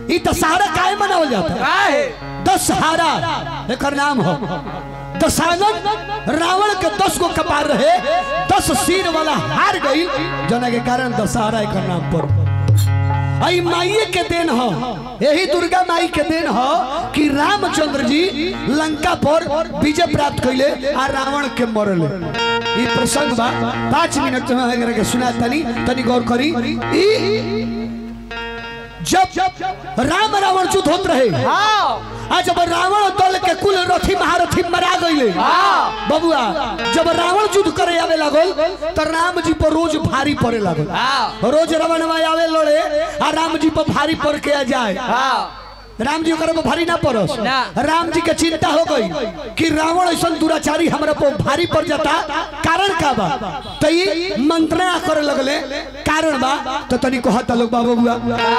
ई दशहरा काहे मनावल जाता काहे दशहरा एकर नाम हो दशानन रावण के दस गो कपार रहे दस सिर वाला हार गई जना के कारण दशहरा एकर नाम पर आई माइये के देन हो यही दुर्गा माई के देन हो कि रामचंद्र जी लंका पर विजय प्राप्त कैले आ रावण के मरले ई प्रसंग बा पाँच मिनट में अगर के सुना तनी तनी गौर करी ई जब राम रावण युद्ध होत रहे हाँ आज जब रावण दल के कुल रथी महारथी मरा गईले हाँ। बबुआ जब रावण युद्ध करे आवे लागल तो राम जी पर रोज भारी पड़े लागल हाँ रोज रावण आवे लड़े आ राम जी पर भारी पड़ के आ जाए हाँ राम जी ओकरा पर भारी ना पड़स ना। राम जी के चिंता हो गई कि रावण ऐसा दुराचारी हमरा पर भारी पड़ जाता कारण का बा तो ये मंत्रणा करे लगले कारण बा तो तनी कहता लोग बाबू बुआ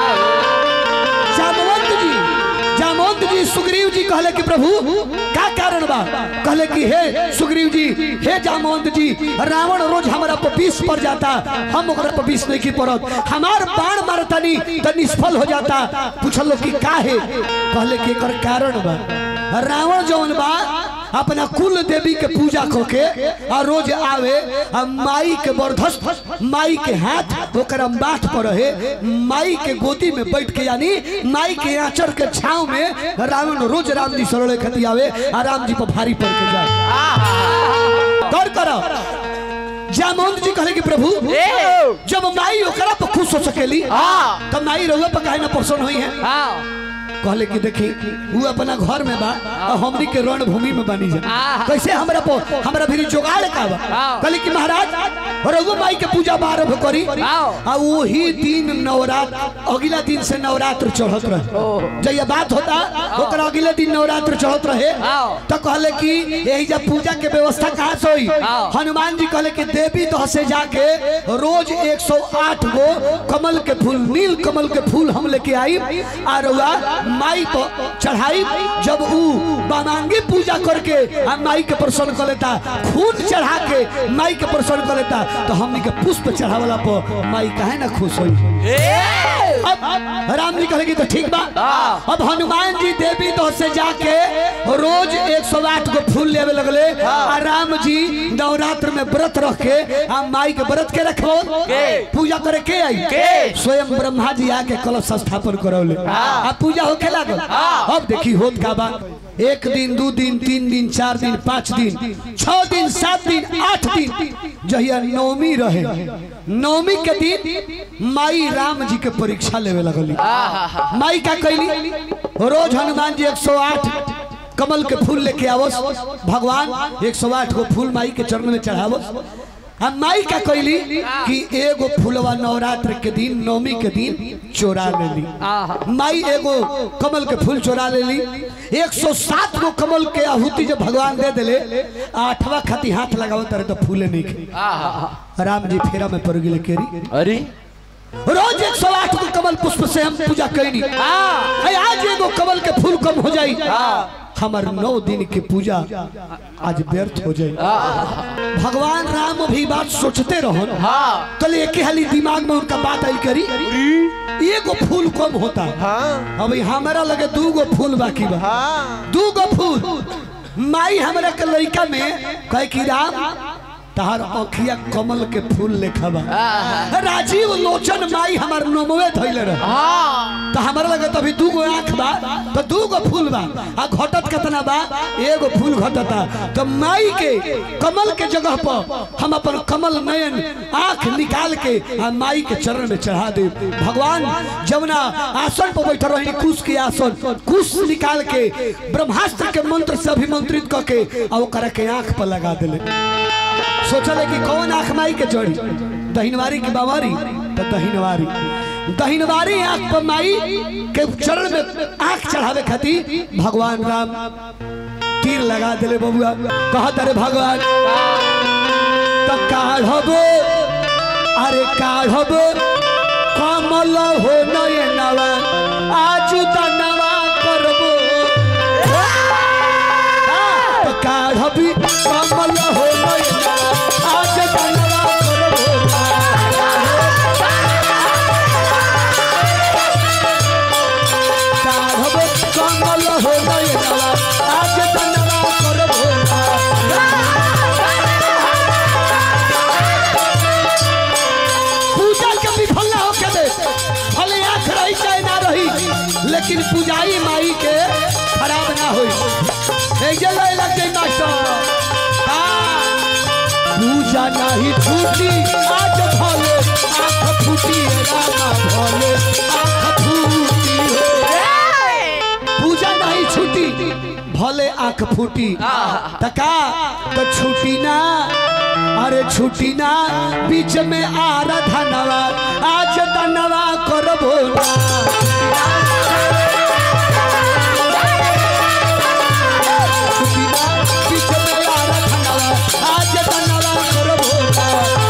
जामवंत जी जामवंत जी सुग्रीव जी कहले कि प्रभु का कारण बा कहले कि हे सुग्रीव जी हे जामवंत जी रावण रोज हमारा पर विष पड़ जाता हम ओकरा पर विष नहीं की पड़त हमार बाण मारतानी तो निष्फल हो जाता पूछल कि का है कहले कि एकर कारण बा रावण जौन बा अपना कुल देवी के पूजा करके और रोज आवे आ माई के बरधस्त माई के हाथ ओकरा माथ पर रहे माई के गोदी में बैठ के यानी माई के आंचर के छाव में रावण रोज राम जी सरोड़े खती आवे आ राम जी पर भारी पड़ के जाए गौर करो जामवंत जी कहले कि प्रभु ए जब माई ओकरा पर खुश हो सकेली हाँ तब माई रहुआ पर काहे ना प्रसन्न हुई है हाँ कहले कि देखी वो अपना घर में बा और हमनी के रणभूमि में बनी जा आहा। कैसे हमरा पो हमरा भी जुगाड़ का बा हाँ। कहले कि महाराज रघु माई के पूजा आरंभ करी हाँ। आ वही दिन नवरात्र अगला दिन से नवरात्र चढ़त रहे ओह। जब ये बात होता ओकरा अगले दिन नवरात्र चढ़त रहे हाँ। तो कहले कि यही जब पूजा के व्यवस्था कहाँ से हुई हाँ। हनुमान जी कहले कि देवी दह से जाके रोज 108 गो कमल के फूल नील कमल के फूल हम लेके आई आ रउआ माई पर चढ़ाई जब ऊ बामांगी पूजा करके हम माई के प्रसन्न कर लेता खून चढ़ा के माई के प्रसन्न कर लेता तो हमनी के पुष्प चढ़ावला पर माई काहे ना खुश होई ए अब राम जी कहेगी तो ठीक बा हाँ। अब हनुमान जी देवी तो से जाके रोज 108 गो फूल लेवे लगले आ राम जी नवरात्र में व्रत रख के आ माई के व्रत के रखो के? पूजा करे के आई के? स्वयं ब्रह्मा जी आके कलश स्थापन करौले हाँ। आ पूजा होखे लागल हाँ। अब देखी होत का बा एक दिन दू दिन तीन दिन चार दिन पाँच दिन छह दिन सात दिन आठ दिन जहिया नवमी रहे नवमी के दिन माई राम जी के परीक्षा लेवे लगली माई का कैली रोज हनुमान जी 108 कमल के फूल लेके आवस भगवान 108 को फूल माई के चरण में चढ़ावस हम माई का कैली कि एगो फूलवा नवरात्र के दिन नवमी के दिन चोरा लेली आहा। माई एगो कमल के फूल चोरा लेली 107 गो कमल के आहुति जब भगवान दे देले आठवा खती हाथ लगाओ तरह तो फूले नहीं खे आहा राम जी फेरा में पड़ गेले केरी अरे रोज 108 गो कमल पुष्प से हम पूजा कैनी हाँ है आज एगो कमल के फूल कम हो जाई हाँ। हमार नौ दिन की पूजा आज व्यर्थ हो जाई भगवान राम भी बात सोचते रहो हाँ कल एक ही हाली दिमाग में उनका बात आई करी एगो फूल कम होता हाँ अभी हमारा लगे दू गो फूल बाकी बा हाँ दू गो फूल माई हमरा के लड़का में कहे कि राम तहार अखिया कमल के फूल लेखा बा राजीव लोचन माई हमार नमवे धैले रहे हाँ तो हमारा लगे तो अभी दू गो आँख बा तो दू गो फूल बा आ घटत कितना बा एगो फूल घटता तो माई के कमल के जगह पर हम अपन कमल नयन आँख निकाल के आ माई के चरण में चढ़ा दे भगवान जमुना आसन पर बैठल रही कुश के आसन कुश निकाल के ब्रह्मास्त्र के मंत्र से अभिमंत्रित करके आ ओकरा के आँख पर लगा दिले सोचले कि कौन आँख माई के चढ़ी दहिनवारी की बावारी तो दहिनवारी दहिनवारी आँख पर माई के चरण में आँख चढ़ावे खातिर भगवान राम तीर लगा दिले बबुआ कहत अरे भगवान तो काढ़बो अरे काढ़बो कमल हो नयनवा आज दनवा करबो तो काढ़बी कमल हो नयनवा आज दनवा करबो लेकिन पुजारी माई के खराब ना होई ऐजे लय लग जाई मास्टर हाँ। पूजा नहीं छूटी आज भले आँख फूटी रामा भले आँख फूटी हो पूजा नहीं छूटी भले आंख फूटी तका तो छूटी ना अरे छूटी ना बीच में आराधनवा आज दनवा करबो ना छूटी ना बीच में आराधनवा आज दनवा करबो ना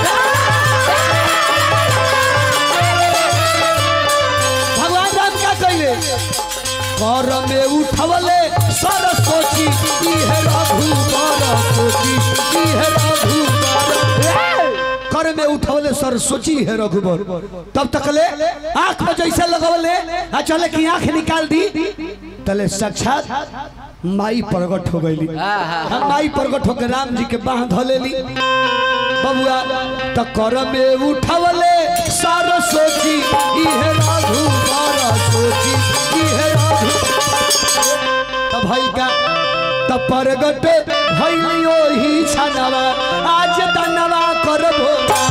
भगवान राम क्या कहले कर में उठवले सरस्वती इहे रघु सरस्वती इहे रघु कर में उठवले सरस्वती है रघुबर तब तकले आंख में जैसे लगवले आ चले की आंख निकाल दी तले साक्षात माई प्रगट हो गईली हम माई प्रगट होकर राम जी के बाह धलेली बबुआ त कर में उठवले सरस्वती इहे रघु सरस्वती इहे रघु त भाई का त प्रगट भइलियो ही छनवा आज दनवा करबो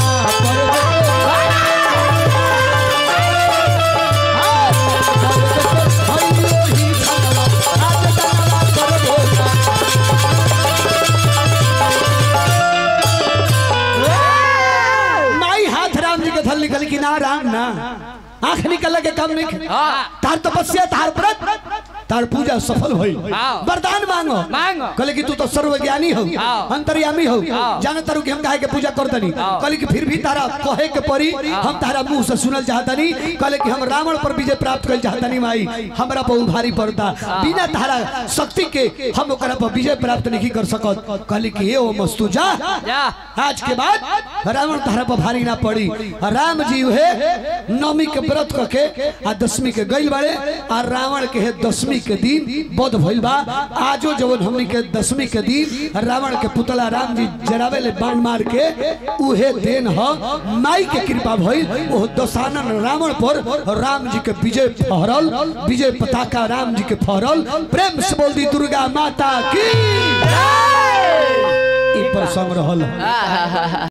भइलियो ही छनवा आज दनवा करबो माई हाथ राम जी के धल निकल की ना राम ना आंख निकल के काम नहीं तार तपस्या तार व्रत तार पूजा सफल होई हाँ। वरदान मांगो मांगो। कहले कि तू तो सर्वज्ञानी हो हाँ। अंतर्यामी हो हाँ। जाने तारू कि हम काहे के पूजा करतनी हाँ। कहले कि फिर भी तारा कहे के परी हम तारा मुंह से सुनल चाहतनी कहले कि हम रावण पर विजय प्राप्त कर चाहतनी माई हमरा बहुत भारी पड़ता बिना तारा शक्ति के हम ओकरा पर विजय प्राप्त नहीं कर सकत कहले कि ए ओ मस्तु जा जा आज के बाद रावण तारा पर भारी ना पड़ी आ राम जी है नवमी के व्रत करके आ दसवीं के गइल बाड़े आ रावण के है दसवीं के दिन बोध भइल बा आजो जवन हमनी के दसवीं के दिन रावण के पुतला राम जी जरावे ले बाण मार के उहे दिन ह माई के कृपा भइल ओ दशानन रावण पर राम जी के विजय फहरल विजय पताका राम जी के फहरल प्रेम से बोल दी दुर्गा माता की ई प्रसंग रहल आहा